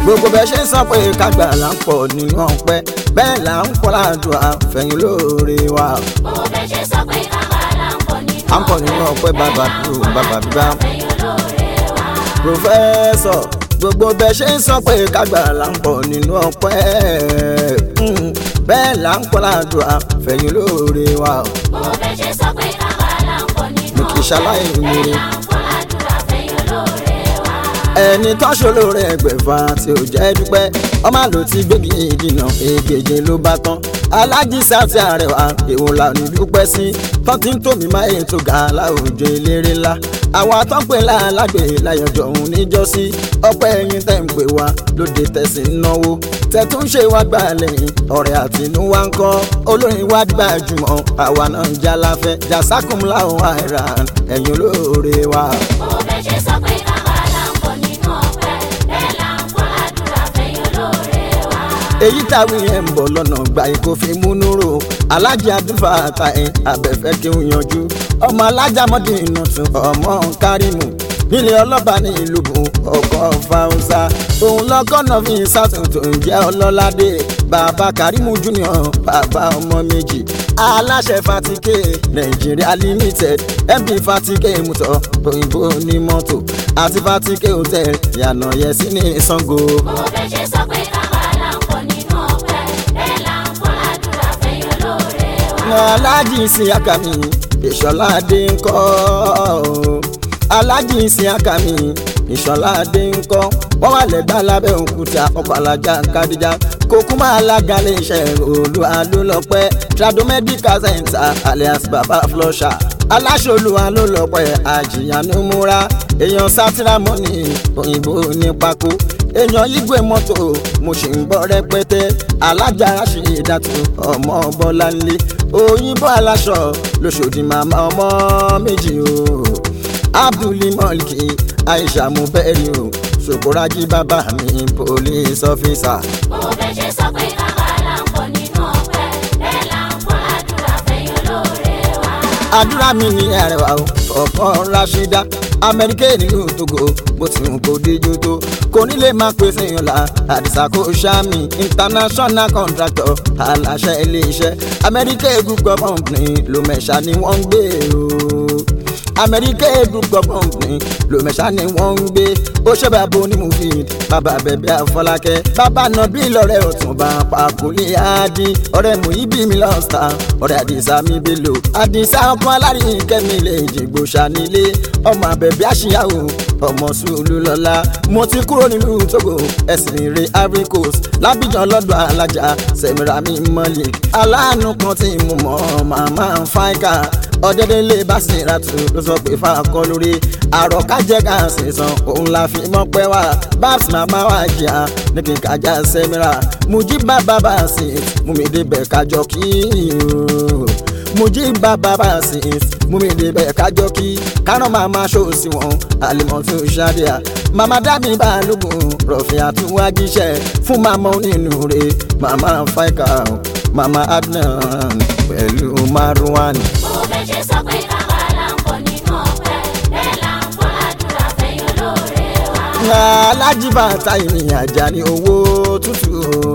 gbogbo bẹ́ẹ̀ ṣe ń sọ pé kágbà là ń pọ̀ nínú ọpẹ́ bẹ́ẹ̀ là ń pọ̀ láàdùn àfẹ̀yìn lóore wa Gbogbo bẹ́ẹ̀ ṣe sọ pé káwa là ń pọ̀ nínú à ń pọ̀ nínú ọpẹ́ bàbá dùn bàbá bíbá. àfẹ́yìn olóore wa. pòfẹ́sọ̀ gbogbo bẹ́ẹ̀ ṣe ń sọ pé kágbà là ń pọ̀ nínú ọpẹ́ mm, bẹ́ẹ̀ là ń pọ̀ láàdùn àfẹ̀yìn lóore wa Gbogbo bẹ́ẹ̀ ṣe sọ pé káwa là ń pọ̀ nínú mi kì í ṣaláì bẹ́ẹ̀ níire. là ń pọ̀ ládùúrà àfẹ́yìn olóore wa. ẹni tó ṣolóore ẹgbẹ̀fà tí ò jẹ́ dúpẹ́ ọmọ àlò ti gbégi ìdìnà ègèjì ló bá tán alájísá ti àrẹwà èwo la ní dúpẹ́ sí tán ti ń tòmí máa ètò ga láwùjọ eléré ńlá àwa tó ń pè lálágbè láyọjọ òun níjọ́sí ọpẹ́ ẹ̀yin tẹ́ ń pè wá lóde tẹ̀sí ń náwó tẹ̀tún ṣe wá gbà lẹ́yìn ọ̀rẹ́ àtinúwá ń kọ́ olórin wá gbajúmọ̀ àwa náà ń jalafẹ́ jasakumla ohun àìràn ẹ̀yin olóore wa. Gbogbo bẹ́ẹ̀ ṣe sọ pé káwa là ń pọ̀ nínú ọpẹ́ bẹ́ẹ̀ là ń pọ̀ ládùúrà àfẹ́yìn olóore wa. èyí táwí yẹn ń bọ̀ lọ́nà gba ikó fi múnú rò alájà àdúfà àtàyè abẹ́fẹ́ kí n yanjú ọmọ alájà mọ́dé iná tún ọmọ kárìmù nílé ọlọ́ba ní ìlú bùn ọkọ̀ fáwọsá òun lọ́kọ́ náà fi sátún tó ń jẹ́ ọlọ́ládé bàbá kárìmù junior bàbá ọmọ méjì aláṣẹ fatike nàìjíríà limited mp fatike mutọ òyìnbó ní mọ́tò àti fatike hotel yànnà yẹsí ní sango. Gbogbo bẹ́ẹ̀ ṣe sọ pé káwa là ń pọ̀ nínú ọpẹ́ bẹ́ẹ̀ là ń pọ̀ ládùúrà àfẹ́yìn olóore wa. aláàjì ìsìn akami ìṣọlá adé ń kọ́ aláàjì ìsìn akami ìṣọlá adé ń kọ́ wọ́n wà lẹ́gbàá lábẹ́ òkúta ọkọ̀ alájà kadija kókó máa lága lè ṣe olú alólọ́pẹ́ trado medical center alias baba flusher aláṣọlù alólọ́pẹ́ àjìyànú múra èèyàn sátìrámọ́nì òyìnbó ní pákó èèyàn yígbé mọ́tò mo sì ń bọ́ rẹpẹtẹ alájà ṣe ìdàtú ọmọ bọ́láńlé òyìnbó aláṣọ lóṣòdì màmá ọmọ méjì o abdulmọ́lìkì aisha mubẹ́rì o ṣòkòrájí bàbá mi police officer. Gbogbo bẹ́ẹ̀ ṣe sọ pé káwa là ń pọ̀ nínú ọpẹ́ bẹ́ẹ̀ là ń pọ̀ ládùúrà àfẹ́yìn olóore wa. àdúrà mi ní àrẹwà o ọkọ rashida amẹ́ríkà nílùú togo bó ti hùn kó díjú tó kò ní lè máa pèsè ìyànlá àdìsá kò ṣàmì international contractor aláṣẹ iléeṣẹ́ amẹ́ríkà group of company ló mẹ́ṣà ni wọ́n ń gbé o amẹ́ríkà group of company ló mẹ́ṣà ni wọ́n ń gbé ó ṣe bàbá onímùfíìd bàbá bẹ̀bẹ̀ àfọlákẹ́ bàbá nàbí lọ́rẹ́ ọ̀túnba pàkúlé àdí ọ̀rẹ́ muhibi mi lọ́sítà ọ̀rẹ́ àdìsá mi bèlò àdìsá ọkọ alárin kẹ́mi lè jìgbò ṣànílé ọmọ àbẹ̀bẹ̀ àṣìyàwó ọmọ sùúlù lọ́la mo ti kúrò nílùú togo ẹ̀sìn rè ivory coast lábìjàn lọ́dọ̀ alájà sẹ̀mìràmì malik aláàánú kan tí mo mọ̀ màmá fáìkà ọ̀dẹ́dẹ́lẹ̀ bá sì ra tù ló sọ pé fáakọ́ lórí àròkájẹ́ ká sì san òun la fi mọ́ pẹ́ wá babs màmá wa jìyà ní kí n kájà sẹ́mìrà mujiba bàbá sí mú mi débẹ̀ kájọ kí o mujiba bàbá sí mú mi débẹ̀ kájọ kí kárán màmá ṣòsì wọn àlìmọ́tò ṣáàdìyà màmá dábì balógun rọ̀fìn àtúwájíṣẹ́ fún màmá onínúure màmá fáìkà màmá adnan pẹ̀lú marwan. Gbogbo bẹ́ẹ̀ ṣe sọ pé káwa là ń pọ̀ nínú ọpẹ́ bẹ́ẹ̀ là ń pọ̀ ládùúrà àfẹ́yìn olóore wa. alájìbá táyìnì àjàní owó tútù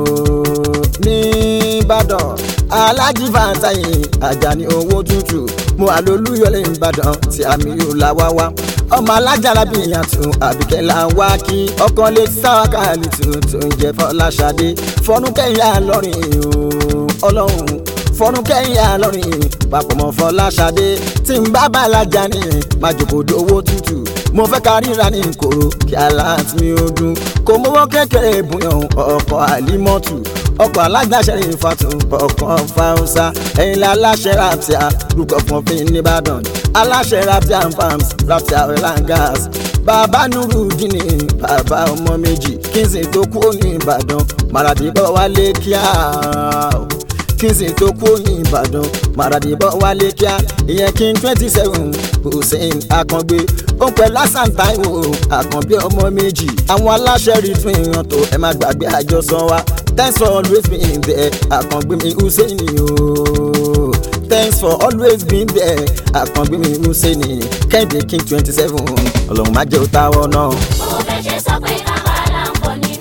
nìbàdàn alájìbá táyìnì àjàní owó tútù mo àlólúyọlé ìbàdàn tí àmì yóò la wá wá ọmọ alájàrá bí ìyàtọ̀ àbíkẹ́ là ń wá kí ọkàn lè sáwákà lùtù tó ń jẹ fọláṣadé fọnúkẹ́yà lọ́rìn ọlọ́run fọnúkẹ́yìn àlọ́rin papọ̀ mọ́ fọláṣadé tí ń bá bàlájà ní májòkòdó owó tútù mo fẹ́ ká ríra ní ìkòrò kí aláàtì mi ó dún kò mọ́wọ́ kékeré ìbùyàn ọkọ̀ àlímọ́tù ọkọ̀ alágbàṣẹ ìfàtún ọkọ̀ fáwọsá ẹ̀yìn la aláṣẹ raptia rúkọ̀ fún fi nìbàdàn aláṣẹ raptia farms raptia oil and gas bàbá nurudini bàbá ọmọ méjì kí n sì tó kú ní ìbàdàn màràdìbọ̀ wálé kíá kí n sì tó kú ní ìbàdàn màràdìbọ̀ wálé kíá ìyẹn kí n twenty seven hussein akàngbé ó pẹ́ lásán táìwò àkànbí ọmọ méjì àwọn aláṣẹ rí tún ìran tó ẹ má gbàgbé àjọsọ wa thanks for always being there àkàngbé mi hussein o thanks for always being there àkàngbé mi hussein kẹ́hìndé king twenty seven ọlọ́run má jẹ́ òtáwọ́ náà Gbogbo bẹ́ẹ̀ ṣe sọ pé káwa là ń pọ̀ nínú ọpẹ́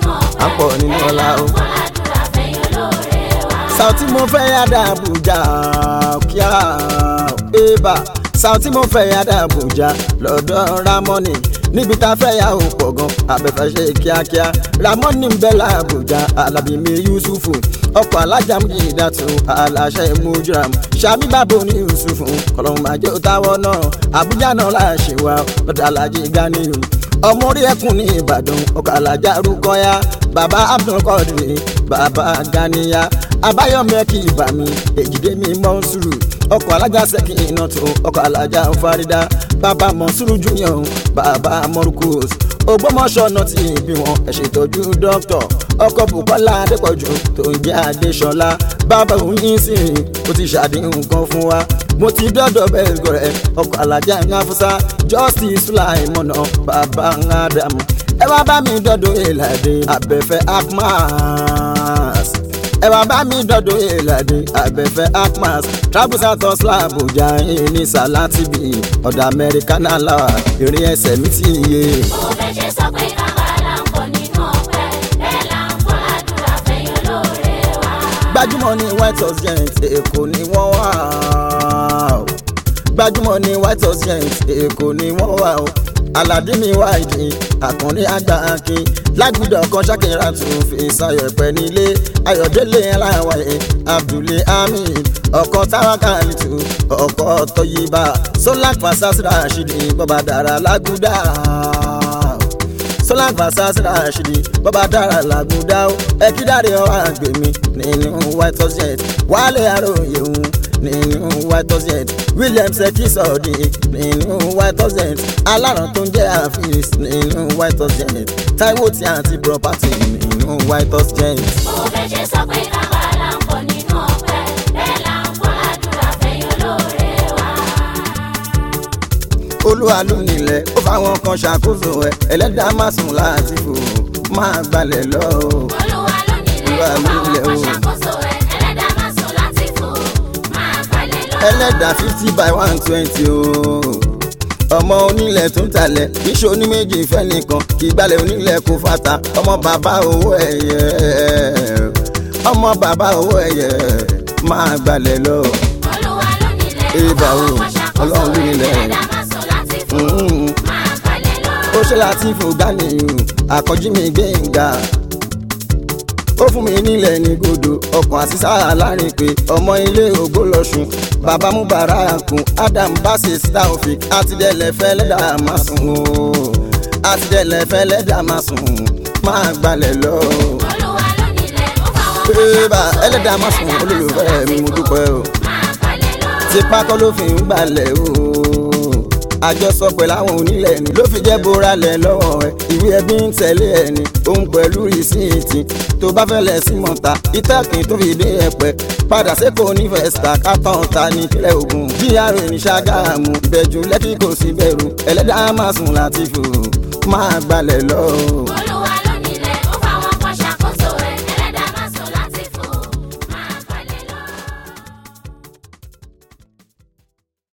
à ń pọ̀ nínú ọlá o. Fọládùúrà fẹ̀yìn olóore wa. Sauti mo fẹ́ yàda Abuja kíá ébà Sauti mo fẹ́ yàda Abuja lọ́dọ̀ Ramoni níbi tá a fẹ́ yà ó pọ̀ gan abẹ́fẹ́ ṣe kíákíá Ramoni ń bẹ l'Abuja Alábí mi Yusufu ọkọ̀ alájà mi ìdàtú aláṣẹ mujuram Ṣàmì bàbá ní Yusufu kọlọ́hún máa jẹ́ òtáwọ́ náà Abuja náà láṣẹ wa lọ́dọ̀ alájí Ganiyu ọmọ orí ẹkùn ní Ìbàdàn ọkọ̀ alájà Rúkọ́yà bàbá Abdulkadir bàbá Ganiya abáyọmẹ kì í bà mí èjìdé mi mọ́nsúrù ọkọ̀ alájà sẹ́kì iná tó ọkọ̀ alájà farida bàbá mọ́nsúrù junior bàbá mọ́rúkús ògbómọ̀ṣọ́ náà ti bí wọn ẹ̀ ṣètọ́jú dókítọ̀ ọkọ̀ bukola adépọ̀jù tó ń jẹ́ adéṣọlá bàbá òyìn sí i ó ti ṣàdéhùn kan fún wa mo ti dọ́dọ̀ bẹ́ẹ̀ gọ̀rẹ́ ọkọ̀ alájà ńláfúsá justice sulaimọ̀nà bàbá ńládàmù ẹ wá bá mi dọ́dọ̀ èlàdé abẹ́fẹ́ akmas ẹ wá bá mi dọ́dọ̀ èlàdé abẹ́fẹ́ akmas travel santos làbújá ní salatibi ọ̀dọ̀ amẹ́ríkà náà làwà ìrìn ẹsẹ̀ mi ti yé. Mo fẹ́ ṣe sọ pé káwa là ń pọ̀ nínú ọpẹ́. Bẹ́ẹ̀ là ń fọládùúrà fẹ̀yìn olóore wa. gbajúmọ̀ ní white house giant èkó ni wọ́n wà ó gbajúmọ̀ ní white house giant èkó ni wọ́n wà ó aládé mi wá ìdí àkànní àgbà akin lágùdọ̀ kan ṣàkìrà tún fi sayọ̀ ẹ̀pẹ́ nílé ayọ̀délé aláwáyé abdulé hamid ọkọ̀ táwákàlìtù ọkọ̀ tọ́yìnbá solak fasasi rashidi bọ́bá dára lágùdà solak fasasi rashidi bọ́bá dára lágùdà ó ẹ̀kídàrí ọ̀hún àgbèmí nínú white house jet wálé àròyé òun nínú white house jet william seki sọ̀ọ́dì nínú white house jet aláràn tó ń jẹ́ àfíìs nínú white house jet taiwo tí àǹtí property nínú white house jet. Mo fẹ́ ṣe sọ pé káwa là ń pọ̀ nínú ọpẹ́. Bẹ́ẹ̀ là ń fọládùúrà fẹ̀yìn olóore wa. olúwa ló nílẹ̀ ó fáwọn kan ṣàkóso ẹ̀ ẹlẹ́dàá má sùn láti fò máa gbalẹ̀ lọ. Olúwa ló nílẹ̀ Olúwa ó ló fáwọn nílẹ̀ kan o. ṣàkóso ẹ̀. Ẹlẹ́dàá máa sùn láti fò. Máa balẹ̀ lọ. ẹlẹ́dàá fifty by one twenty o. ọmọ onílẹ̀ tó ń talẹ̀ iṣẹ́ oníméjì fẹ́ nìkan kì í gbalẹ̀ onílẹ̀ kó fata ọmọ bàbá owó ẹ̀yẹ ọmọ bàbá owó ẹ̀yẹ máa gbalẹ̀ lọ. Olúwa ló nílẹ̀ ó Ibà o, fáwọn kan ṣàkóso Ọlọ́run ló ẹ̀. nílẹ̀. Ẹlẹ́dàá máa sùn láti fò. Mm. Máa balẹ̀ lọ. ó ṣe láti fò gánìyàn àkọ́jí mi gbẹ̀ngà ó fún mi nílẹ̀ ní gòdò ọkàn àṣìṣà láàrin pé ọmọ ilé ògbó lọ́sùn bàbá mubarakun adam basis taofik àtidẹ́lẹ̀ fẹ́lẹ́dà máa sùn o àtidẹ́lẹ̀ fẹ́lẹ́dà máa sùn máa gbalẹ̀ lọ. Olúwa ló nílẹ̀ ó fáwọn kan pébà ṣàkóso ẹ̀. ẹlẹ́dà máa sùn olólùfẹ́ mi mo dúpẹ́ o Máa balẹ̀ lọ. tipa kọ́ ló fi ń gbalẹ̀ o àjọsọ pẹ̀lú àwọn onílẹ̀ ni ló fi jẹ́ bóra lẹ̀ lọ́wọ́ ẹ̀ ìwé ẹbí ń tẹ̀lé ẹ̀ ni òun pẹ̀lú rìsíìtì tó bá fẹ́ lẹ̀ sí mọ̀ta ìtàkùn tó fi dé ẹ̀pẹ́ padà sẹ́kọ̀ọ́ ní fẹ́sítà kátàn ta ní ìpínlẹ̀ Ògùn GRA ní Ṣàgámù ìbẹ̀jú lẹ́kì kò sí bẹ̀rù ẹlẹ́dàá máa sùn láti fò máa gbalẹ̀ lọ. Olúwa